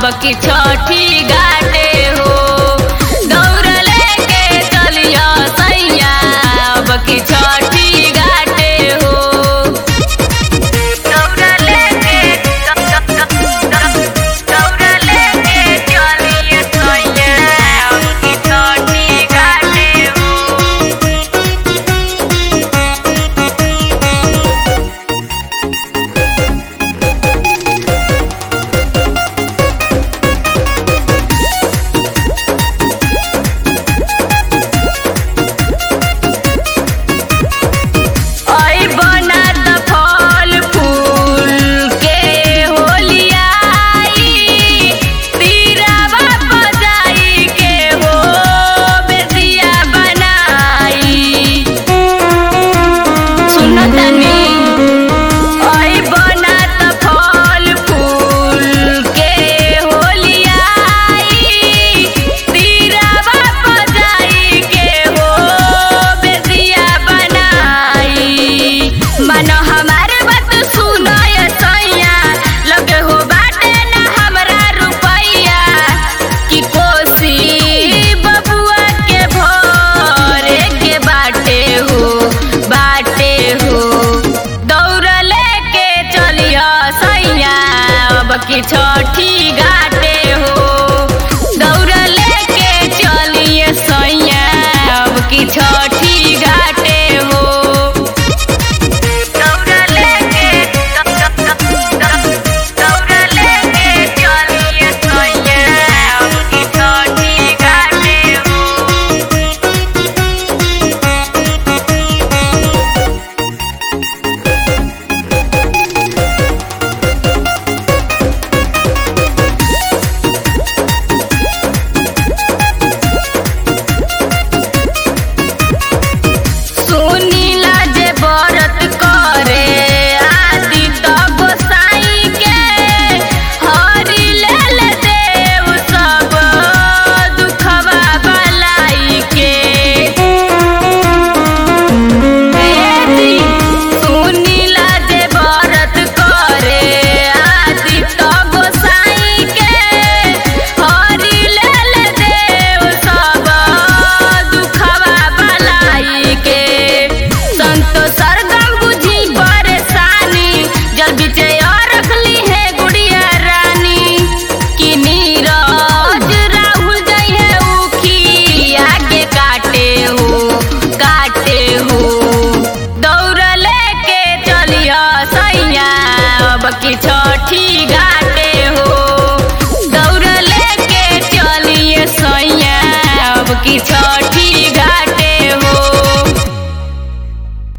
की छठी घाटे हो दौड़ लेके चलिया सैया अब की छठी घाटे हो दौड़ लेके दौड़ लेके चलिया सैया अब की छठी घाटे हो ओइ बनत फल फूल के होलियाई तीरावा बजाई के हो बेदिया बनाई सुनो तनी ओइ बनत फल फूल के होलियाई तीरावा बजाई के हो बेदिया बनाई मन हमार बात सुनो ये सैया लगे हो बाटे ना हमरा रुपैया कि कोसी बबुआ के भरे के बाटे हो बाटे हो दौड़ लेके चलिया सैया अब की छठी घाटे हो दौड़ लेके चलिए सैया अब की छठी घाटे हो दौड़ लेके दौड़ लेके चलिए सैया अब की छठी घाटे हो सुनीला जे व्रत करे आदि त गोसाई के हरि लेल देव सब दुखवा बलाई के बेटी सुनीला जे व्रत करे आदि त गोसाई के हरि लेल देव सब दुखवा बलाई के संतो सरगम बुझी परेशानी जल बिचे और रखली है गुड़िया रानी कि नीरज राहुल जई है उखी आगे काटे हो काटे हो दौड़ लेके चलिया सैया अब की छठी घाटे हो दौड़ लेके चलिए सैया अब की छठी